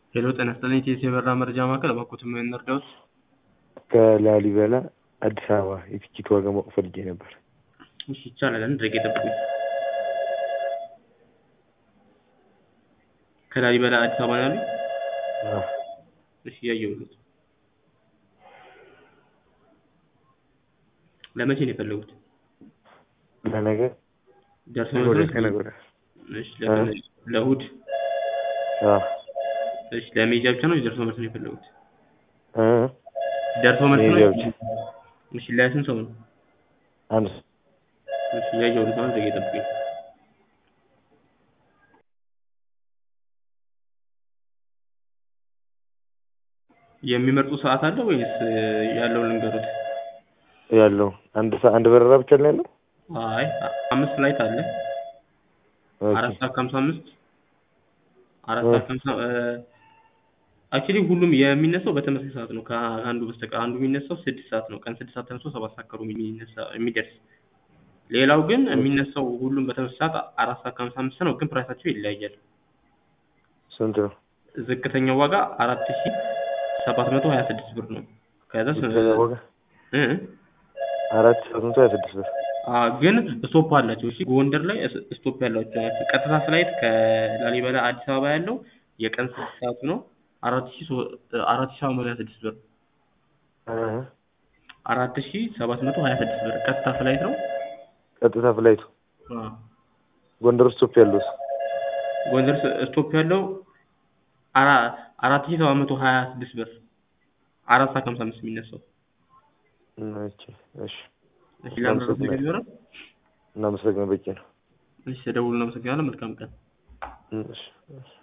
ሄሎ ጤና ይስጥልኝ ኢቲኤስ የበረራ መረጃ ማዕከል እባክዎትን ምን እንርዳዎት? ከላሊበላ አዲስ አበባ የትኬት ዋጋ ማወቅ ፈልጌ ነበር። እሺ ይቻላል። አንድ ደቂቃ ይጠብቁኝ። ከላሊበላ አዲስ አበባ ነው ያሉኝ? አዎ። እሺ እያየሁልዎት። ለመቼ ነው የፈለጉት? ለነገ ደርሶ ነገ መልስ ወዲያ ነው? ከነገ ወዲያ። እሺ ለምን ለእሑድ? አዎ። እሺ ለሜጃ ብቻ ነው ደርሶ መልስ ነው የፈለጉት? እ ደርሶ መልስ ነው? ሜጃ ብቻ። እሺ ለስንት ሰው ነው? አንድ እሺ እያየሁልዎት ነው። አንድ ደቂቃ ይጠብቁኝ። የሚመርጡ ሰዓት አለ ወይስ ያለውን ልንገሩት? ያለው አንድ ሰ- አንድ በረራ ብቻ ነው ያለው? አይ አ- አምስት ፍላይት አለ። ኦኬ። አራት ሰዓት ከሀምሳ አምስት አራት እ። ሰዓት ከሀምሳ አክቹዋሊ ሁሉም የሚነሳው በተመሳሳይ ሰዓት ነው ከአንዱ በስተቀር አንዱ የሚነሳው ስድስት ሰዓት ነው ቀን ስድስት ሰዓት ተነስቶ ሰባት ሰዓት ከሩብ የሚነሳ የሚደርስ ሌላው ግን የሚነሳው ሁሉም በተመሳሳይ ሰዓት አራት ሰዓት ከሀምሳ አምስት ነው ግን ፕራይሳቸው ይለያያል ስንት ነው? ዝቅተኛው ዋጋ አራት ሺ ሰባት መቶ ሀያ ስድስት ብር ነው ከዛ ስ- ዝቅተኛ ዋጋ እ አራት ሺህ መቶ ሀያ ስድስት ብር። አ ግን ስቶፕ አላቸው። እሺ ጎንደር ላይ ስ- ስቶፕ ያላቸው ናቸው። ቀጥታ ፍላይት ከላሊበላ አዲስ አበባ ያለው የቀን ስድስት ሰዓቱ ነው አራት ሺ ሶ- አራት ሺ ሰባት መቶ ሀያ ስድስት ብር እ አራት ሺ ሰባት መቶ ሀያ ስድስት ብር ቀጥታ ፍላይት ነው። ቀጥታ ፍላይቱ አ ጎንደር ስቶፕ ያለው ጎንደር ስ- ስቶፕ ያለው አራ- አራት ሺ ሰባት መቶ ሀያ ስድስት ብር አራት ሰዓት ከሀምሳ አምስት የሚነሳው እሺ እሺ እሺ ለምረጥ ነገር ይኖራል። እናመሰግናለን። በቂ ነው። እሺ ተደውሉ። እናመሰግናለን። መልካም ቀን። እሺ እሺ